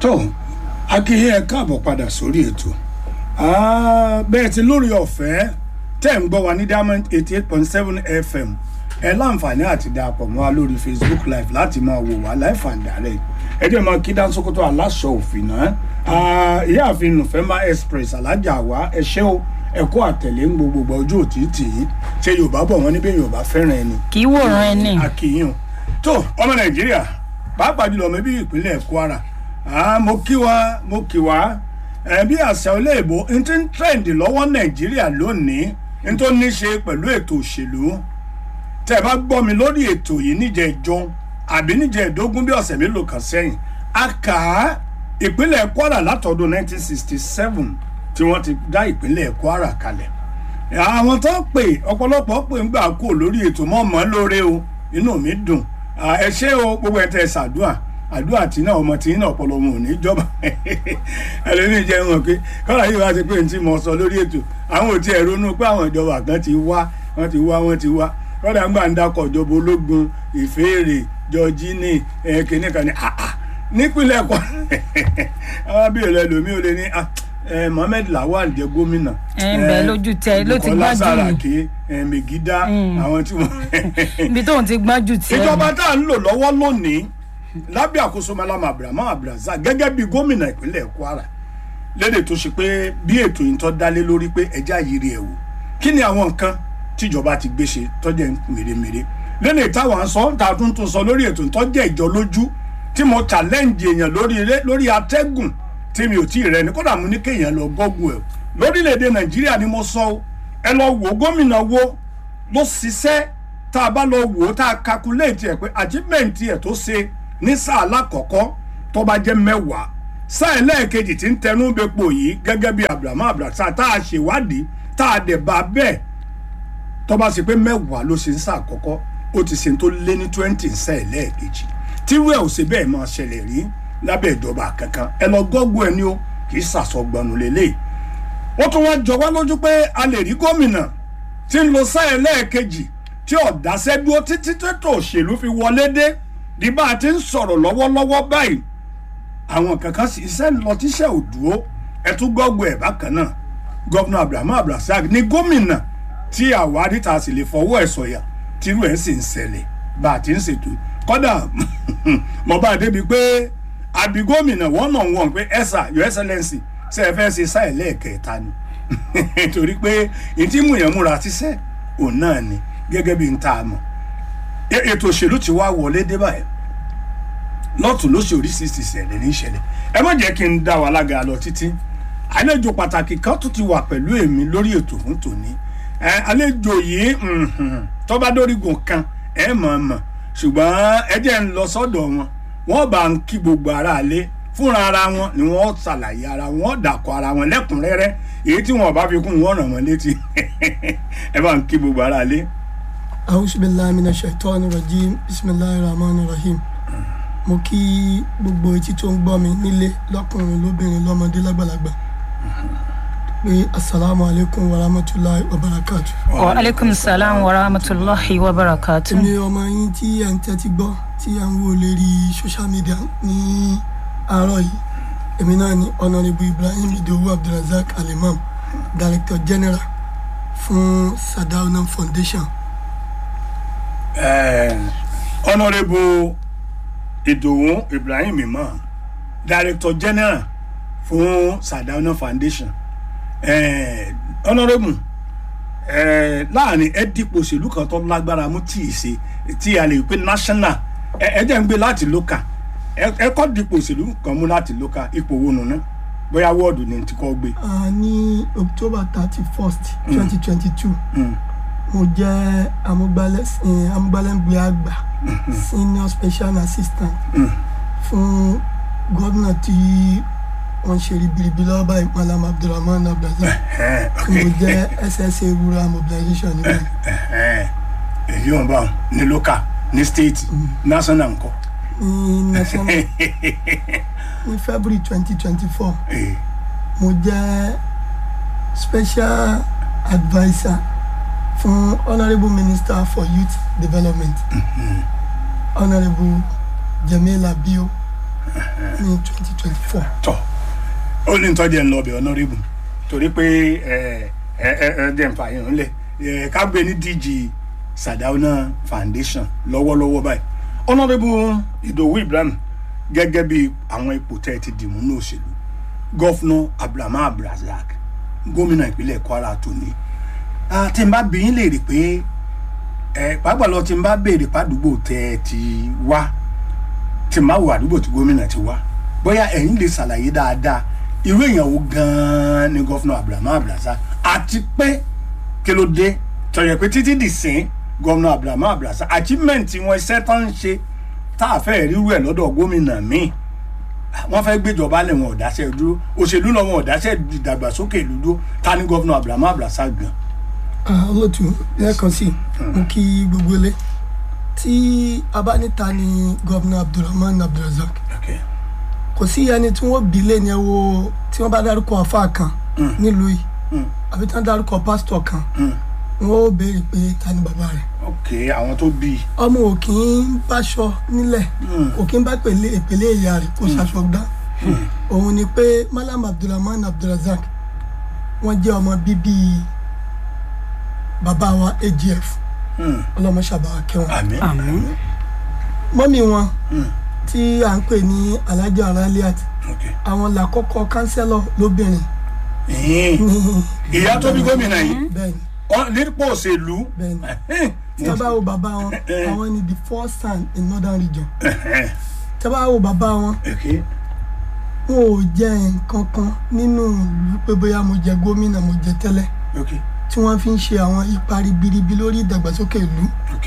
tó akínyìn ẹ káàbọ̀ padà sórí ètò Ah, bẹ́ẹ̀ ti lórí ọ̀fẹ́ tẹ́ ń gbọ́ wa ní diamond eighty eight point seven fm ẹ láǹfààní àti darapọ̀ mọ́ wa lórí facebook live láti máa wò wá live and direct ẹ jẹ́ máa kí Dánṣókótó aláṣọ òfin náà Ah, ìyáàfin nùfẹ́mbà express alájà wa ẹ ṣé o ẹ kó àtẹ̀lé ń gbogbo ojú òtítì yìí ṣe yorùbá bọ̀ wọ́n níbẹ̀ yorùbá fẹ́ràn ẹni kì í wòran ẹni akínyìn tó ọmọ nàìjíríà pàápàá jùlọ ọmọ bíi ìpínlẹ̀ kwara Ah, mo kí wa mo kí wa ẹ bí àṣà olóòbó n ti ń trend lọ́wọ́ nàìjíríà lónìí n tó ní ṣe pẹ̀lú ètò òṣèlú tẹ́ ẹ bá gbọ́ mi lórí ètò yìí níjẹ̀ ìjọ àbí níjẹ̀ ìdógún bí ọ̀sẹ̀ mélòó kan sẹ́yìn a kà á ìpínlẹ̀ kwara látọdún 1967 tí wọ́n ti dá ìpínlẹ̀ kwara kalẹ̀ àwọn tó ń pè ọ̀pọ̀lọpọ̀ pè ń gbà kó lórí ètò mọ́ mọ́ lóore o inú mi dùn Ah, ẹ ṣé o gbogbo ẹ̀ tẹ́ ẹ ṣàdúà àdúrà tí náà ọmọ tí náà ọpọlọ wọn ò ní jọba ẹlẹ́ni jẹ́ wọn pé kọ́lá yìí wá ti pé ní tí mo sọ lórí ètò àwọn ò tiẹ̀ ronú pé àwọn ìjọba kan ti wá wọ́n ti wá wọ́n ti wá kọ́lá ń gbà ń dakọ̀ ìjọba ológun ìféèrè jọjínì kìnìún kan ní àà nípínlẹ̀ kọ́ àwọn bí ìrẹ́ lomi ò lè ní ah, eh, Mohammed Lawal jẹ́ gómìnà ẹ ń bẹ lójú tẹ ló ti Bukola gbájú Saraki eh, Megida àwọn tí wọ́n ibi tóun ti gbájú tiẹ ìjọba tá à ń lò lọ́wọ́ lónìí lábẹ́ àkóso malama abrahamu abdulrasaq gẹ́gẹ́ bí gómìnà ìpínlẹ̀ kwara lédè tó ṣe pé bí ètò yìí tó dálé lórí pé ẹja yiri ẹ̀ wò kí ni àwọn nǹkan tíjọba ti gbé ṣe tọ́jẹ́ mèremère lédè táwọn à ń sọ tá a tún tún sọ lórí ètò tọ́jẹ́ ìjọ lójú tí mo challenge èèyàn lórí ilé lórí atẹ́gùn tí mi ò tí ì rẹ ni kódà mo ní kéèyàn lọ gọ́gùn ẹ̀ lórílẹ̀‐èdè nàìjíríà ni mo sọ ọ́. ẹ lọ wò ó gómìnà wo ló ṣiṣẹ́ tá a bá lọ wò ó tá a calculate ẹ̀ pé achievement ẹ̀ tó ṣe ní sáà alákọ̀ọ́kọ́ tó bá jẹ́ mẹ́wàá sáà ẹlẹ́ẹ̀kejì tí ń tẹnu bepo yìí gẹ́gẹ́ bí abrahamu abdulrasaq tá a ṣèwádìí tá a dẹ̀ bá bẹ́ẹ̀ tó bá ṣe pé mẹ́wàá ló ṣe ń sáà àkọ́kọ́ ó ti ṣe tó lé ní twenty ń sáà ẹlẹ́ẹ̀kejì tírú ẹ̀ ò ṣe bẹ́ẹ̀ máa ṣẹlẹ̀ rí lábẹ́ ìjọba kankan ẹ lọ gọ́gùn ẹ ní o kì í ṣàṣọgbọnù lélẹ́yìí ó tún wá jọ wá lójú pé a lè rí gómìnà tí ń lo sáà ẹlẹ́ẹ̀kejì tí ọ̀dàṣẹ́ dúró títí tètò òṣèlú fi wọlé dé di bá a ti ń sọ̀rọ̀ lọ́wọ́lọ́wọ́ báyìí àwọn kankan sì iṣẹ́ ń lọ tíṣẹ́ ò dúró ẹtú gbọ́gbọ́ ẹ̀ bákan náà gọ́vnà abrahamu abdulrasaq ní gómìnà tí àwárí ta sì lè fọwọ́ ẹ̀ sọ̀yà tírú ẹ̀ sì ń ṣẹlẹ̀ bá a ti ń ṣètò kọ́dà mo bá a débi pé àbí gómìnà wọ́n náà wọ̀n pé ẹ̀sà your excellency ṣe é fẹ́ ṣe sáì lẹ́ẹ̀kẹta ni torí pé ìtí múyàn múra tíṣẹ́ òun náà ni gẹ́gẹ́ bí n ta mọ̀ E- ètò òṣèlú ti wá wọlé dé báyìí lọ́tún lóṣù oríṣiríṣi ìṣẹ̀lẹ̀ ní ìṣẹ̀lẹ̀ ẹ má jẹ́ kí n dá wa lága lọ títí àlejò pàtàkì kan tún ti wà pẹ̀lú èmi lórí ètò fún tòní ẹ àlejò yìí mhm, tó bá dórígun kan ẹ mọ̀ ọ́ mọ̀ ṣùgbọ́n ẹ jẹ́ ń lọ sọ́dọ̀ wọn wọ́n bá ń kí gbogbo ara lé fúnra ara wọn ni wọ́n ṣàlàyé ara wọn dàkọ̀ ara wọn lẹ́kùnrẹ́rẹ́ èyí tí wọn ò bá fi kún wọn ràn wọ́n létí ẹ bá ń kí gbogbo ara lé. A'udhu billahi minash shaitani rajim bismillahir rahmanir rahim mo kí gbogbo etí tó ń gbọ́ mi nílé lọ́kùnrin lóbìnrin lọ́mọdé lágbàlagbà pé asalaamu alaykum wa rahmatulahi wa barakatu. wa aleykum salaam wa rahmatulahi wa barakatu. èmi ọmọ yín tí ẹ̀ ń tẹ́tí gbọ́ tí ẹ̀ ń wò lérí social media ní àárọ̀ yìí èmi náà ni honourable ibrahim idowu abdulrasaq alimam director general fún sadauna foundation Eh, honourable ìdòwú ibrahim imam director general fún sadauna foundation eh, honourable eh, láàrin ẹ dípò òṣèlú kan tó lágbára mú tí ì ṣe tí a lè pè national ẹ ẹ jẹ́ ń gbé láti local ẹ ẹ kọ́ dípò òṣèlú kan mú láti local ipò wo nùnú bóyá wọ́ọ̀dù ni ti kọ́ gbé. uh, ní october thirty first twenty twenty two Mm. mo jẹ́ amúgbálẹ́- eh, amúgbálẹ́gbẹ̀ẹ́ àgbà senior special assistant Mm. fún gómìnà tí wọ́n ṣe ribiribi lọ́wọ́ báyìí malam abdulrahman abdulrasaq Eh, tí mo jẹ́ ssa rural mobilization níbẹ̀ eh, èyí wọn bá wọn ní local ní state national nǹkan. ní national ní february twenty twenty four Eh, mo jẹ́ special adviser fún honourable minister for youth development honourable jamila bio ní twenty twenty four. tọ ó ní tọ́jú ẹ̀ ń lọ ọbẹ̀ honourable torí pé ẹ ẹ ẹ ẹ jẹ́ nfa yẹn ńlẹ̀ ẹ ká gbé ní DG Sardauna Foundation lọ́wọ́lọ́wọ́ báyìí honourable Ìdòwú Ibrahim gẹ́gẹ́ bí àwọn ipò tẹ́ ẹ ti dìmú ní òṣèlú gọ́fúnà Abdulrahman Abdulrazak gómìnà ìpínlẹ̀ Kwara tòní Ah, tí n bá bí yín léèrè pé ẹ pàápàá lọ tí n bá béèrè pàdúgbò tẹ́ ẹ ti wá tí n bá wo àdúgbò tí gómìnà ti wá bóyá ẹ̀yin lè ṣàlàyé dáadáa irú èèyàn wo gan-an ni gọ́fúnà Abdulrahman Abdulrazak àti pé kí ló dé tọ̀yẹ̀ pé títí dì sín gọ́fúnà Abdulrahman Abdulrazak achievement wọn iṣẹ́ tó ń ṣe tá a fẹ́ rírú ẹ̀ lọ́dọ̀ gómìnà míì wọ́n fẹ́ gbéjọba lẹ̀ wọn ọ̀dáṣẹ́ dúró òṣèlú lọ wọn ọ̀dáṣẹ́ ìdàgbàsókè ìlú dúró ta ni gọ́fúnà Abdulrahman Abdulrazak gan. Ah, olótú lẹ́ẹ̀kan sí mo kí gbogbo ilé tí a bá níta ni gọ́vnà abdulrahman abdulrazak Okay. kò sí ẹni tí wọ́n bí lé ní ẹ wo tí wọ́n bá dárúkọ àfáà kan nílùú yìí Mm. àbí tí wọ́n dárúkọ pásítọ̀ kan Mm. wọ́n ó béèrè pé ta ni bàbá rẹ̀ ok àwọn tó bí i. ọmọ ò kì í báṣọ nílẹ̀ Mm. kò kí ń bá pèlè ìpèlè ìyá rẹ̀ kó ṣaṣọ dá òun ni pé malam abdulrahman abdulrazak wọ́n jẹ́ ọmọ bíbí bàbá wa agf Mm. ọlọ́mọ ṣàbàwà kẹwọn àmín Àmín. mọ́mí wọn Mm. tí à ń pè ní alhaji araliat ok. àwọn làkọ́kọ́ kánsẹ́lọ̀ lóbìnrin Ẹ̀hìn. ní ìyá tó bí gómìnà yìí bẹ́ẹ̀ni ọ- nípò òṣèlú. bẹ́ẹ̀ni Ẹ̀hìn. tí a bá wo bàbá wọn àwọn ni the first son in northern region Ẹ̀hìn. tí a bá wo bàbá wọn ok. wọn ò jẹ nǹkan kan nínú ìlú pé bóyá mo jẹ gómìnà mo jẹ tẹ́lẹ̀ ok. tí wọ́n fi ń ṣe àwọn ipa ribiribi lórí ìdàgbàsókè ìlú ok.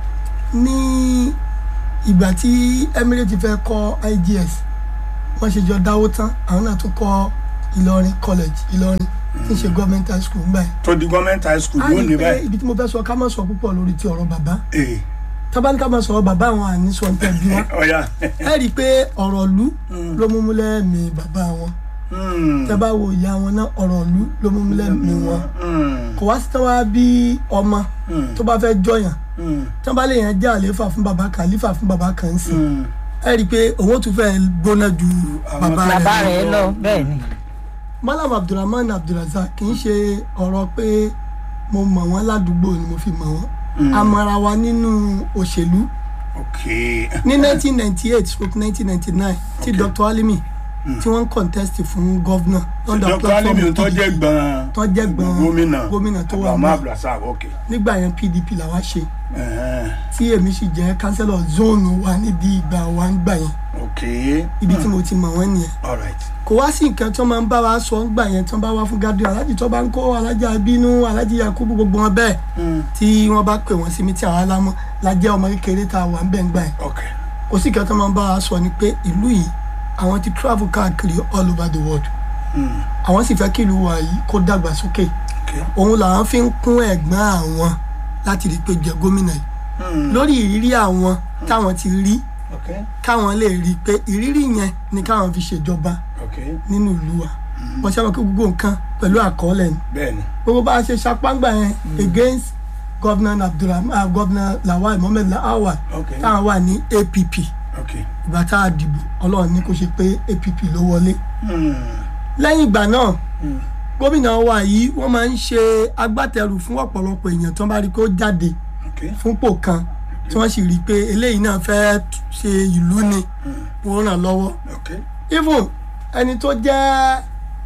ní ìgbà tí Emirates fẹ́ kọ́ IGS wọ́n ṣe jọ dáwó tán àwọn náà tún kọ́ Ìlọrin college Ìlọrin tí ń ṣe government high school gbà yẹn. tó di gọ́ọ̀mẹ̀ntì high school a rí lónìí i pé báyìí. ibi tí mo fẹ́ sọ ká má sọ púpọ̀ lórí ti ọ̀rọ̀ bàbá ee tábà ní ká má sọ bàbá àwọn àní sọ ń tẹ̀ bí wọn. ọ̀ya. ẹ rí i pé ọ̀rọ̀ ìlú ló mú múlẹ̀ mi bàbá wọn Mm. tẹ́ bá wo ìyá wọn náà ọ̀rọ̀ ìlú ló mú múlẹ̀ mi wọn. Mm. kò wá sí tán wá bí ọmọ Mm. tó bá fẹ́ jọyàn Mm. tán bá lè yàn jẹ́ àléfà fún bàbá kan àléfà fún bàbá kan ń sìn Mm. ẹ rí i pé òun ó tún fẹ́ gbóná ju Àwọn bàbá bàbá rẹ̀ lọ. rẹ̀ lọ bẹ́ẹ̀ ni. malam abdulrahman abdulrazak kì í ṣe ọ̀rọ̀ pé mo mọ̀ wọ́n ládùúgbò ni mo fi mọ̀ wọ́n Mm. a mọ̀ra wa nínú òṣèlú ok. ní 1998 stroke 1999 tí Okay. dr alimi tí wọ́n ń contest fún gọ́vnà lọ́dọ̀ dr alimi tó jẹ́ PDP. gbọ̀n. tó jẹ́ gbọ̀n gómìnà. gómìnà tó wà Abdulrahman mọ́ Abdulrazak ok. nígbà yẹn pdp làwa ṣe Ẹ̀hẹ́n. tí èmi sì jẹ́ kánsẹ́lọ̀ zóònù wa nídìí ìgbà wa ń gbà yẹn ok. ibi tí mo ti mọ̀ wọ́n nìyẹn all right. kò wá sí nǹkan tí wọ́n máa ń bá wa sọ ń gbà yẹn tí wọ́n bá wá fún gádùn alájì tó bá ń kó alájà bínú alájì yakubu gbogbo wọn bẹ́ẹ̀ Mm. tí wọ́n bá pè wọ́n sí mi tí àwọn alámọ́ la jẹ́ ọmọ kékeré tá a wà ń bẹ̀ ń gbà yẹn ok. kò sí nǹkan tí wọ́n máa ń bá wa sọ ni pé ìlú yìí àwọn ti travel káàkiri all over the world Mm. àwọn sì fẹ́ kí ìlú wa yìí kó dàgbà sókè ok. òun làwọn fi ń kún ẹ̀gbọ́n àwọn láti rí i pé jẹ gómìnà yìí Mm. lórí ìrírí àwọn táwọn ti rí ok. káwọn lè rí i pé ìrírí yẹn ni káwọn fi ṣèjọba ok. nínú ìlú wa wọ́n ṣe àwọn kí gbogbo nǹkan pẹ̀lú àkọọ́lẹ̀ ni bẹ́ẹ̀ni. gbogbo bá a ṣe ṣapáǹgbà yẹn against governor abdulrahman ah, governor lawal mohammed lawal ok. táwọn wà ní app ok. ìgbà tá a dìbò ọlọ́run ní kó ṣe pé app ló wọlé Mm. lẹ́yìn ìgbà náà Mm. gómìnà wa yìí wọ́n máa ń ṣe agbátẹrù fún ọ̀pọ̀lọpọ̀ èèyàn tó ń bá rí i kó jáde ok. fúnpò kan tí wọ́n sì rí i pé eléyìí náà fẹ́ ṣe ìlú ni wọ́n ràn lọ́wọ́ ok. even ẹni tó jẹ́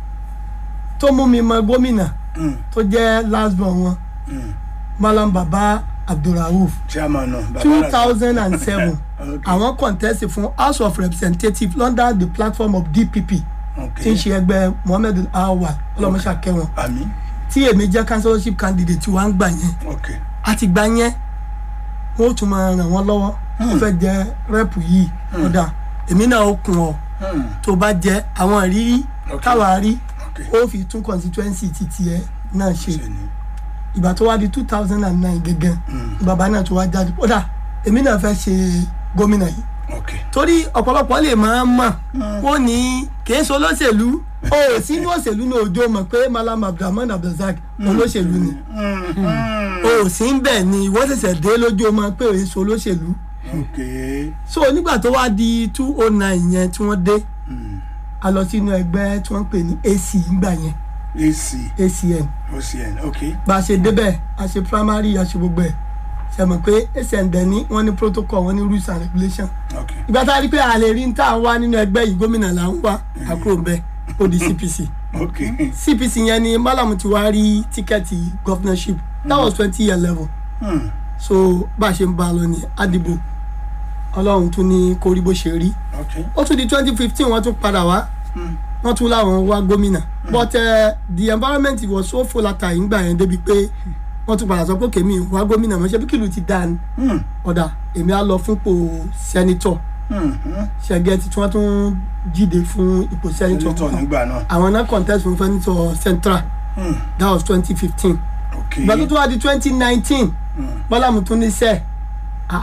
tó mú mi mọ gómìnà Mm. tó jẹ́ last born wọn Mm. malam baba abdulrauf chairman náà. Baba two Razak. thousand and seven ok. àwọn contest fún house of representatives under the platform of dpp ok. tí ń ṣe ẹgbẹ́ mohammed awal ọlọ́mọṣà kẹwọn àmín. tí èmi jẹ́ councillorship candidate wa ń gbà yẹn ok. àti gbà yẹn wọ́n ó tún máa ràn wọ́n lọ́wọ́ wọ́n fẹ́ jẹ rẹ́pù yìí kódà èmi náà ó kún ọ Mm. tó bá jẹ àwọn ìrírí Ok. táwa rí ok. ó fi tún constituency titi ẹ náà ṣe ṣe ni. ìgbà tó wá di two thousand and nine gẹ́gẹ́ bàbá náà tó wá jáde kódà èmi náà fẹ́ ṣe gómìnà yìí ok. torí ọ̀pọ̀lọpọ̀ lè máa mọ̀ wọ́n ní kìí ṣe olóṣèlú o ò sínú òṣèlú ní òjò mọ̀ pé malam abdulrahman abdulrasaq olóṣèlú ni Mm. Mm. o ò sí ń bẹ̀ ni ìwọ ṣẹ̀ṣẹ̀ dé lójú ọmọ pé òye ṣe olóṣèlú ok so nígbà tó wá di two oh nine yẹn tí wọ́n dé Mm. a lọ sínú ẹgbẹ́ tí wọ́n ń pè ní ac ńgbà yẹn ac acn ocn ok bá a ṣe débẹ̀ a ṣe primary a ṣe gbogbo ẹ̀ ṣe mọ̀ pé acn dẹ̀ ní wọ́n ní protocol wọ́n ní rules and regulation ok ìgbà tá a rí pé a lè rí ní tá à ń wá nínú ẹgbẹ́ yìí gómìnà là ń wá àkúrò ń bẹ ó di cpc ok cpc yẹn ni malam ti wá rí tíkẹ́ẹ̀tì governorship that was twenty eleven Hmm. so bá a ṣe ń bá a lọ ní àdìbò ọlọ́run tún ní kó rí bó ṣe rí ok ó tún di twenty fifteen wọ́n tún padà wá Hmm. wọ́n tún láwọn wá gómìnà but uh, the environment was so volatile ńgbà yẹn débi pé wọ́n tún padà sọ pé kèmí wá gómìnà mọ́ ṣe bí kìlù ti dáa ni Hmm. ọ̀dà èmi á lọ fúnpò sẹ́nitọ̀ Hmm. Hmm. ṣẹ́gẹ́tì tí wọ́n tún jíde fún ipò sẹ́nitọ̀ senator nígbà náà àwọn náà contest fún sẹ́nitọ̀ central Hmm. that was twenty fifteen ok ìgbà tó tún wá di twenty nineteen Hmm. bọ́lámù tún ní sẹ́ẹ̀ ah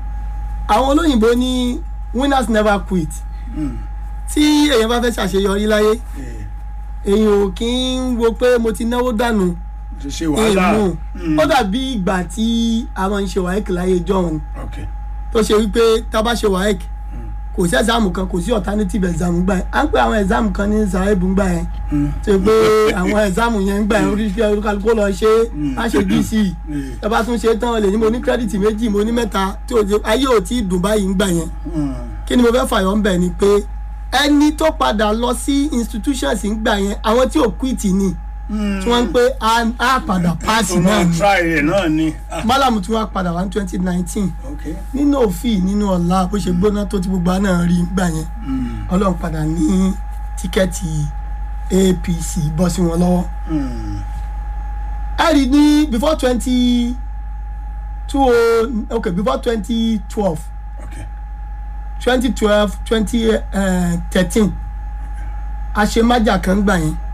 àwọn olóyìnbó ní winners never quit Hmm. tí èèyàn bá fẹ́ ṣàṣeyọrí láyé Eh, èèyàn ò kí ń wo pé mo ti náwó dànù ṣe ṣe wàhálà èèmù Hmm. ó dàbí ìgbà tí a máa ń ṣe wáíkì láyé john ok tó ṣe wípé tá a bá ṣe wáíkì kò sí ẹ̀sáàmù kan kò sí alternative exam gbà yẹn à ń pè àwọn exam kan ní sàrẹ́bù gbà yẹn Hmm. tó ṣe pé àwọn exam yẹn gbà yẹn oríṣiríṣi olúkálukú lọ ṣe á ṣe gc Eh, ẹ bá tún ṣe tán lè ní mo ní credit méjì mo ní mẹ́ta tí o ṣe ayé ò tí ì dùn báyìí ń gbà yẹn hmm. kí ni mo fẹ́ fàyọ̀ ń bẹ̀ ni pé ẹni tó padà lọ sí institutions ń gbà yẹn àwọn tí ò quit ni Hmm. tí wọ́n ń pé á- á padà pass tó náà máa ni try rẹ̀ náà ni Ah, málàmù tí wọ́n á padà wá ní twenty nineteen ok nínú òfin nínú ọ̀la bó ṣe gbóná tó ti gbogbo àná rí gbà yẹn Hmm. ọlọ́run padà ní tíkẹ́ẹ̀tì apc bọ́ sí wọn lọ́wọ́ Hmm. ẹ rí ní before twenty two oh okay before twenty twelve ok twenty twelve twenty thirteen àṣemájà kan gbà yẹn